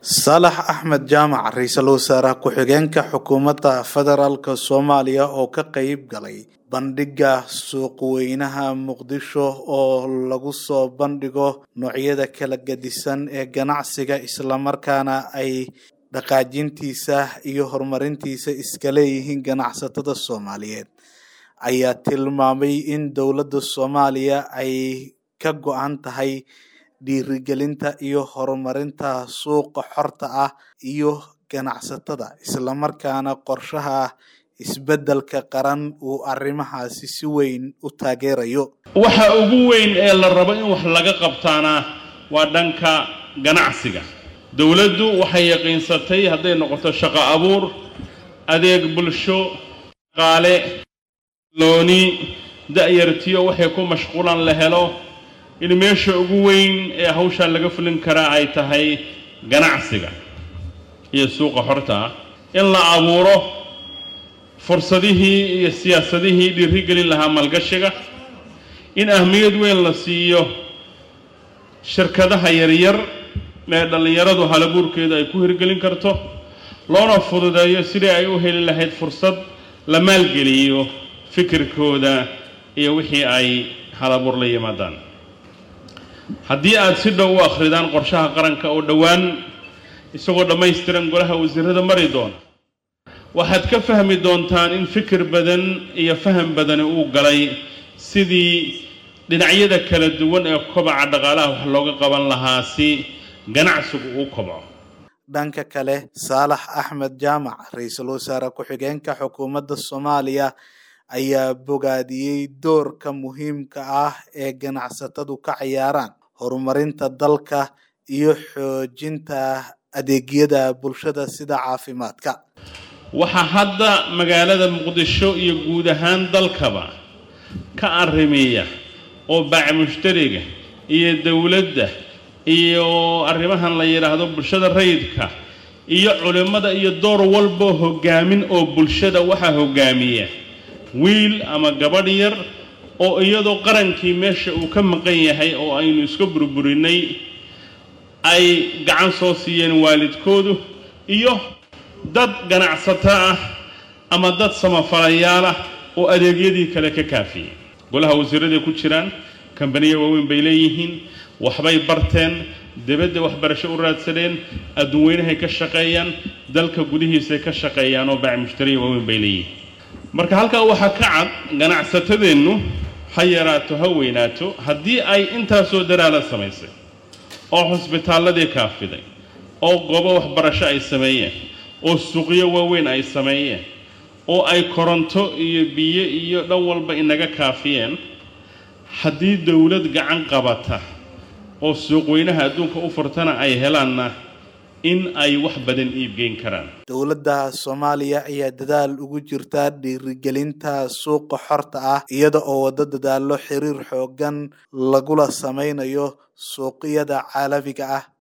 saalax axmed jaamac ra-iisul wasaaraha ku-xigeenka xukuumadda federaalk soomaaliya oo ka qeyb galay bandhigga suuqweynaha muqdisho oo lagu soo bandhigo noocyada kala gedisan ee ganacsiga islamarkaana ay dhaqaajintiisa iyo horumarintiisa iska leeyihiin ganacsatada soomaaliyeed ayaa tilmaamay in dowladda soomaaliya ay ka go-an tahay dhiirigelinta iyo horumarinta suuqa xorta ah iyo ganacsatada islamarkaana qorshaha isbeddelka qaran uu arrimahaasi si weyn u taageerayo waxa ugu weyn ee la rabo in wax laga qabtaana waa dhanka ganacsiga dowladdu waxay yaqiinsatay hadday noqoto shaqo abuur adeeg bulsho qaale looni da-yartiyo waxay ku mashquulan la helo in meesha ugu weyn ee hawshaa laga fulin karaa ay tahay ganacsiga iyo suuqa xorta ah in la abuuro fursadihii iyo siyaasadihii dhiirigelin lahaa malgashiga in ahmiyad weyn la siiyo shirkadaha yaryar ee dhallinyaradu halabuurkeedu ay ku hirgelin karto loona fududeeyo sidii ay u heli lahayd fursad la maalgeliyo fikirkooda iyo wixii ay halabuur la yimaadaan haddii aad si dhow u akhridaan qorshaha qaranka oo dhowaan isagoo dhammaystiran golaha wasiirada mari doona waxaad ka fahmi doontaan in fikir badan iyo faham badani uu galay sidii dhinacyada kala duwan ee kobaca dhaqaalaha wax looga qaban lahaa si ganacsigu uu kobco dhanka kale saalax axmed jaamac ra-iisul wasaare ku-xigeenka xukuumadda soomaaliya ayaa bogaadiyey doorka muhiimka ah ee ganacsatadu ka ciyaaraan horumarinta dalka iyo xoojinta adeegyada bulshada sida caafimaadka waxaa hadda magaalada muqdisho iyo guud ahaan dalkaba ka arrimiya oo baac mushtariga iyo dowladda iyo arrimahan la yidhaahdo bulshada rayidka iyo culimmada iyo door walboo hoggaamin oo bulshada waxaa hoggaamiya wiil ama gabadh yar oo iyadoo qarankii meesha uu ka maqan yahay oo aynu iska burburinay ay gacan soo siiyeen waalidkoodu iyo dad ganacsato ah ama dad samafalayaal ah oo adeegyadii kale ka kaafiyey golaha wasiiraday ku jiraan kambaniya waaweyn bay leeyihiin waxbay barteen dibadda waxbarasho u raadsadeen adduunweynahay ka shaqeeyaan dalka gudihiisay ka shaqeeyaan oo baac mushtariya waaweyn bay leeyihiin marka halkaa waxaa ka cad ganacsatadeennu ha yaraato ha weynaato haddii ay intaasoo daraala samaysay oo xusbitaalladii kaafiday oo goobo waxbarasho ay sameeyeen oo suuqyo waaweyn ay sameeyeen oo ay koronto iyo biyo iyo dhan walba inaga kaafiyeen haddii dowlad gacan qabata oo suuqweynaha adduunka u furtana ay helaanna in ay wax badan iibgeyn karaan dowladda soomaaliya ayaa dadaal ugu jirta dhiirigelinta suuqa xorta ah iyada oo wado dadaallo xiriir xoogan lagula sameynayo suuqyada caalamiga ah